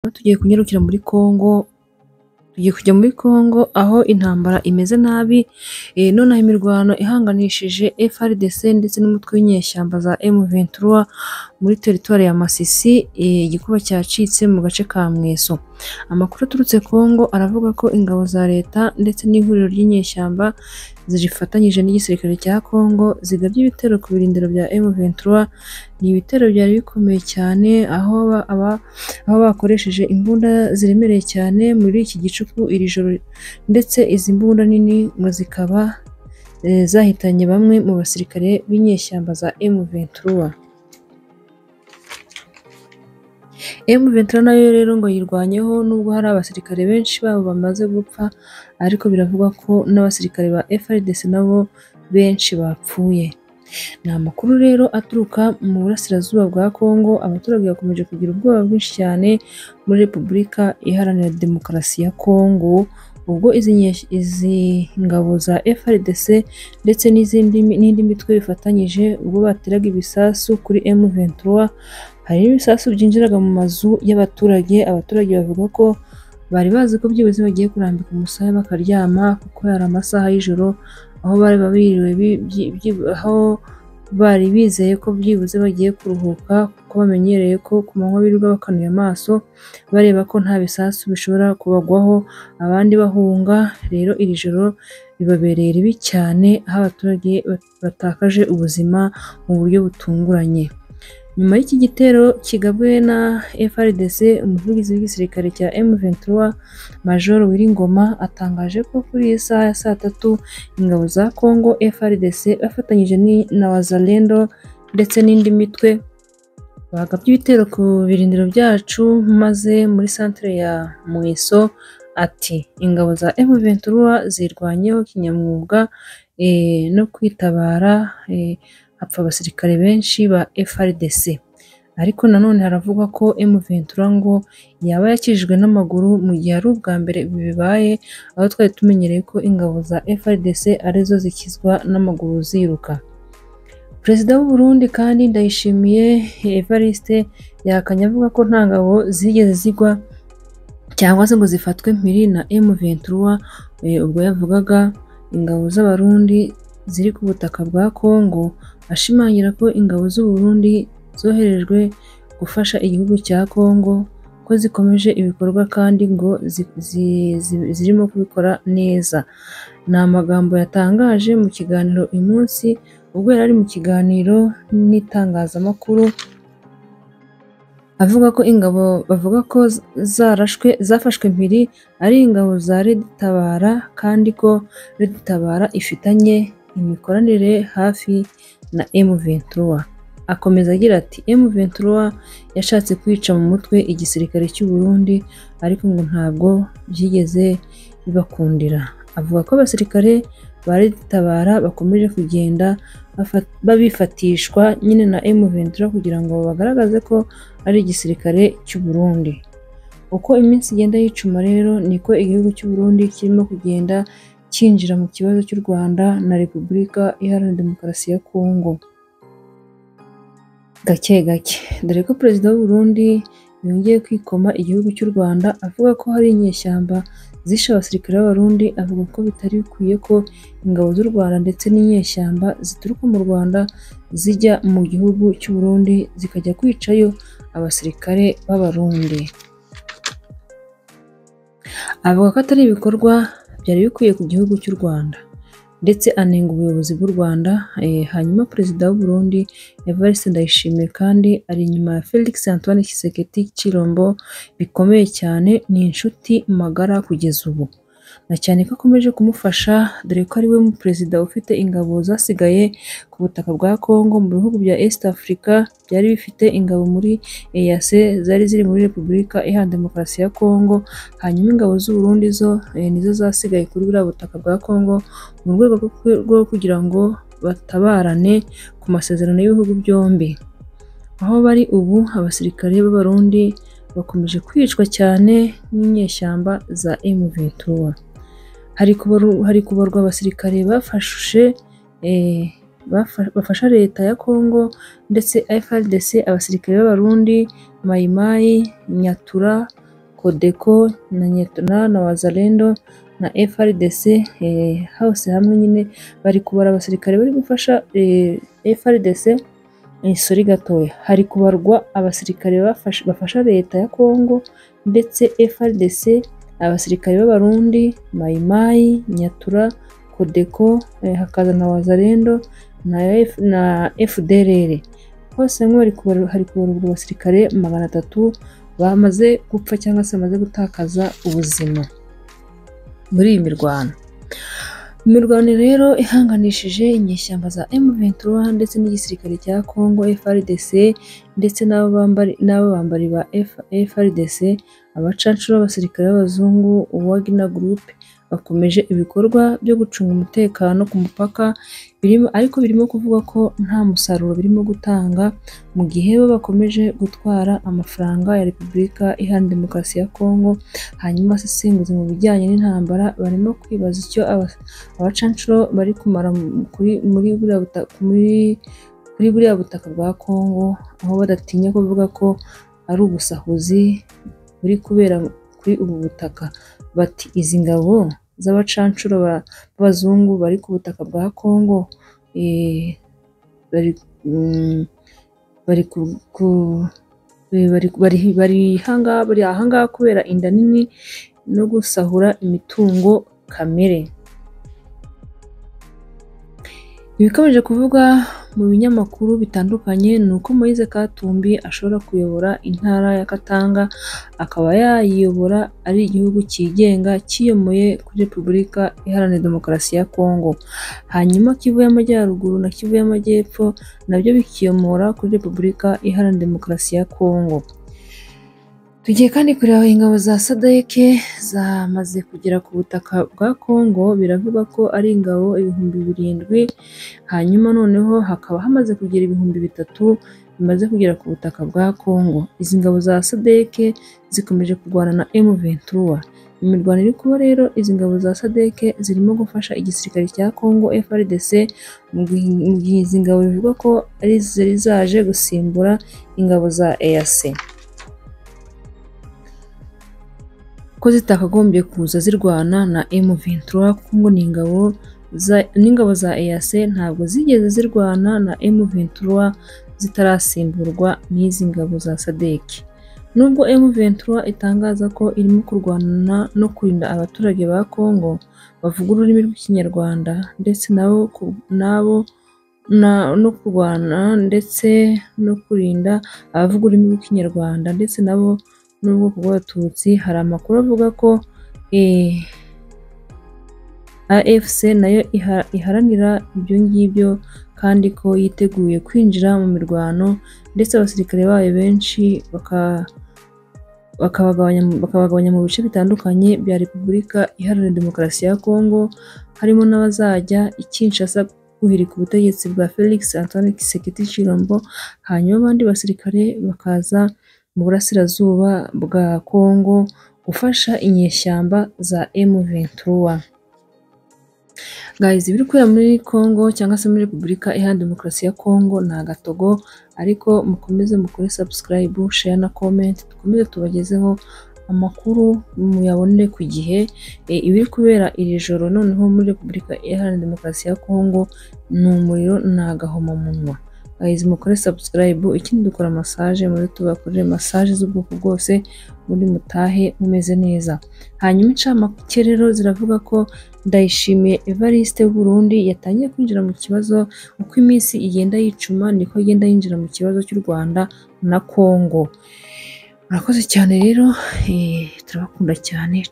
tugiye kunyarukira muri Kongo, tugiye kujya muri Kongo aho intambara imeze nabi, e, nonaha imirwano ihanganishije FRDC ndetse n'umutwe w'inyeshyamba za M23 muri teritwari ya Masisi, e, igikuba cyacitse mu gace ka Mweso. Amakuru aturutse Kongo aravuga ko ingabo za leta ndetse n'ihuriro ry'inyeshyamba zifatanyije n'igisirikare cya Kongo zigabye ibitero ku birindiro bya M23, ni ibitero byari bikomeye cyane aho ba- aba- aho bakoresheje imbunda ziremereye cyane muri iki gicuku iri joro ndetse izi mbunda nini ngo zikaba eh, zahitanye bamwe mu basirikare b'inyeshyamba za M23. M23 nayo rero ngo yirwanyeho nubwo hari abasirikare benshi babo bamaze gupfa ariko biravugwa ko n'abasirikare ba FARDC nabo benshi bapfuye. Ni amakuru rero aturuka mu burasirazuba bwa Kongo, abaturage bakomeje kugira ubwoba bwinshi cyane muri Repubulika Iharanira Demokarasi ya Kongo, ubwo izi, nye- izi ngabo za FARDC ndetse n'izindi n'indi mitwe bifatanyije ubwo bateraga ibisasu kuri M23, hari n'ibisasu byinjiraga mu mazu y'abaturage, abaturage bavuga ko bari bazi ko byibuze bagiye kurambika umusaya bakaryama kuko yari amasaha y'ijoro aho bari biriwe bi- byi- byi- aho bari bizeye ko byibuze bagiye kuruhuka kuko bamenyereye ko ku manywa birirwa bakanuye amaso bareba ko nta bisasu bishobora kubagwaho abandi bahunga rero iri joro ribabereye ribi cyane aho abaturage bat- batakaje ubuzima mu buryo butunguranye. Nyuma y'iki gitero kigabwe na FRDC, umuvugizi w'igisirikare cya M23 Major Wiringoma atangaje ko kuri iyi saha ya saa tatu ingabo za Congo FRDC bafatanyije ni- na Wazalendo ndetse n'indi mitwe bagabye ibitero ku birindiro byacu maze muri santere ya Mweso ati ingabo za M23 zirwanyeho kinyamwuga eh, no kwitabara eh, hapfa abasirikare benshi ba FRDC. Ariko nanone haravugwa ko M23 ngo yaba yakijijwe n'amaguru mu gihe ari ubwa mbere ibi bibaye, aho twari tumenyereye ko ingabo za FRDC arizo zikizwa n'amaguru ziruka. Perezida w'u Burundi kandi Ndayishimiye Evariste yahakanye avuga ko nta ngabo zigeze zigwa cyangwa se ngo zifatwe mpiri na M23 eh, ubwo yavugaga ingabo z'Abarundi ziri ku butaka bwa Kongo ashimangira ko ingabo z'u Burundi zoherejwe gufasha igihugu cya Kongo ko zikomeje ibikorwa kandi ngo zi- zi- zi- zirimo kubikora neza ni amagambo yatangaje mu kiganiro uyu munsi ubwo yari ari mu kiganiro n'itangazamakuru avuga ko ingabo bavuga ko z- zarashwe zafashwe mpiri ari ingabo za Reditabara kandi ko Reditabara ifitanye imikoranire hafi na M23 akomeza agira ati M23 yashatse kwica mu mutwe igisirikare cy'u Burundi ariko ngo ntabwo byigeze bibakundira avuga ko abasirikare ba Reditabara bakomeje kugenda bafa- babifatishwa nyine na M23 kugira ngo bagaragaze ko ari igisirikare cy'u Burundi. Uko iminsi igenda yicuma rero niko igihugu cy'u Burundi kirimo kugenda cyinjira mu kibazo cy'u Rwanda na Repubulika Iharanira Demokarasi ya Kongo. Gake gake, dore ko Perezida w'u Burundi yongeye kwikoma igihugu cy'u Rwanda avuga ko hari inyeshyamba zishe abasirikare b'Abarundi, avuga ko bitari bikwiye ko ingabo z'u Rwanda ndetse n'inyeshyamba zituruka mu Rwanda zijya mu gihugu cy'u Burundi zikajya kwicayo abasirikare b'Abarundi. Avuga ko atari ibikorwa byari bikwiye ku gihugu cy'u Rwanda ndetse anenga ubuyobozi bw'u Rwanda, eh, hanyuma Perezida w'u Burundi Evariste Ndayishimiye kandi ari inyuma ya Felix Antoine Tshisekedi Chilombo bikomeye cyane, ni inshuti magara kugeza ubu na cyane ko akomeje kumufasha dore ko ari we mu perezida ufite ingabo zasigaye ku butaka bwa Congo mu bihugu bya East Africa byari bifite ingabo muri EAC zari ziri muri Repubulika Iharanira Demokarasi ya Congo hanyuma ingabo z'u Burundi zo eh, nizo zasigaye kuri buriya butaka bwa Congo mu rwego rwo ku- rwo kugira ngo batabarane ku masezerano y'ibihugu byombi aho bari ubu abasirikare b'Abarundi bakomeje kwicwa cyane n'inyeshyamba za M23 hari kubaru- hari kubarwa abasirikare bafashe eh, bafa- bafasha leta ya Kongo ndetse FARDC abasirikare b'Abarundi Mayimayi Nyatura Codeco na Nyetuna na Wazalendo na FRDC eh, hose hamwe nyine bari kubara abasirikare bari gufasha eh, FRDC isuri gatoya hari kubarwa abasirikare bafasha, bafasha leta ya Kongo ndetse FRDC abasirikare b'abarundi Mayimayi Nyatura Codeco eh, hakaza na Wazalendo na, F, na FDLR hose hamwe bari kubaru- hari kubarurwa abasirikare magana atatu bamaze gupfa cyangwa se bamaze gutakaza ubuzima muri iyi mirwano imirwano rero ihanganishije inyeshyamba za M23 ndetse n'igisirikare cya Congo FRDC ndetse n'abo bambari n'abo bambari ba F- FRDC abacancuro b'abasirikare b'abazungu Wagner Group bakomeje ibikorwa byo gucunga umutekano ku mupaka birimo ariko birimo kuvuga ko nta musaruro birimo gutanga mu gihe bo bakomeje gutwara amafaranga ya Repubulika Iharanira Demokarasi ya Kongo hanyuma asesenguzi mu bijyanye n'intambara barimo kwibaza icyo aba- abacancuro bari kumara mu- kuri muri buriya buta- muri kuri buriya butaka bwa Kongo aho badatinya kuvuga ko ari ubusahuzi buri kubera kuri ubu butaka bati izi ngabo z'abacancuro ba- b'abazungu bari ku butaka bwa Kongo eh, bari mm, bari ku, ku eh, bari bari bari ahangaha bari ahangaha kubera inda nini no gusahura imitungo kamere ibikomeje kuvugwa mu binyamakuru bitandukanye ni uko Moise Katumbi ashobora kuyobora intara ya Katanga akaba yayiyobora ari igihugu cyigenga cyiyomoye kuri Repubulika Iharanira Demokarasi ya Kongo hanyuma Kivu y'Amajyaruguru na Kivu y'Amajyepfo nabyo bikiyomora kuri Repubulika Iharanira Demokarasi ya Kongo tugiye kandi kureba ingabo za SADC zamaze kugera ku butaka bwa Kongo biravugwa ko ari ingabo ibihumbi birindwi hanyuma noneho hakaba hamaze kugera ibihumbi bitatu bimaze kugera ku butaka bwa Kongo izi ngabo za SADC zikomeje kurwana na M23 imirwano iri kuba rero izi ngabo za SADC zirimo gufasha igisirikare cya Kongo FARDC mu gihe mu gihe izi ngabo bivugwa ko ari zari zaje gusimbura ingabo za EAC ko zitakagombye kuza zirwana na M23 kuko ngo ni ingabo za- n'ingabo za EAC ntabwo zigeze zirwana na M23 zitarasimburwa n'izi ngabo za SADC nubwo M23 itangaza ko irimo kurwana no kurinda abaturage ba Kongo bavuga ururimi rw'ikinyarwanda ndetse nabo ku- nabo na- no kurwana ndetse no kurinda abavuga ururimi rw'ikinyarwanda ndetse nabo n'ubwoko bw'abatutsi hari amakuru avuga ko eh, AFC nayo iha- iharanira ibyo ngibyo kandi ko yiteguye kwinjira mu mirwano ndetse abasirikare bayo benshi baka- bakabagabanya bakabagabanya mu bice bitandukanye bya Repubulika Iharanira Demokarasi ya Kongo harimo n'abazajya i Kinshasa guhirika ubutegetsi bwa Felix Antoine Tshisekedi Tshilombo hanyuma abandi basirikare bakaza mu burasirazuba bwa Kongo gufasha inyeshyamba za M23 guys ibiri kubera muri Congo cyangwa se muri Repubulika Iharanira Demokarasi ya Congo ni agatogo ariko mukomeze mukore subscribe share na comment dukomeze tubagezeho amakuru muyabonere ku gihe E, ibiri kubera iri joro noneho muri Repubulika Iharanira Demokarasi ya Congo ni umuriro ni agahomamunwa guys mukore subscribe ikindi dukora massage muri tubakorere massage z'ubwoko bwose muri mutahe mumeze neza hanyuma incamake rero ziravuga ko Ndayishimiye Evariste w'u Burundi yatangiye kwinjira mu kibazo uko iminsi igenda yicuma niko agenda yinjira mu kibazo cy'u Rwanda na Kongo murakoze cyane rero eh, turabakunda cyane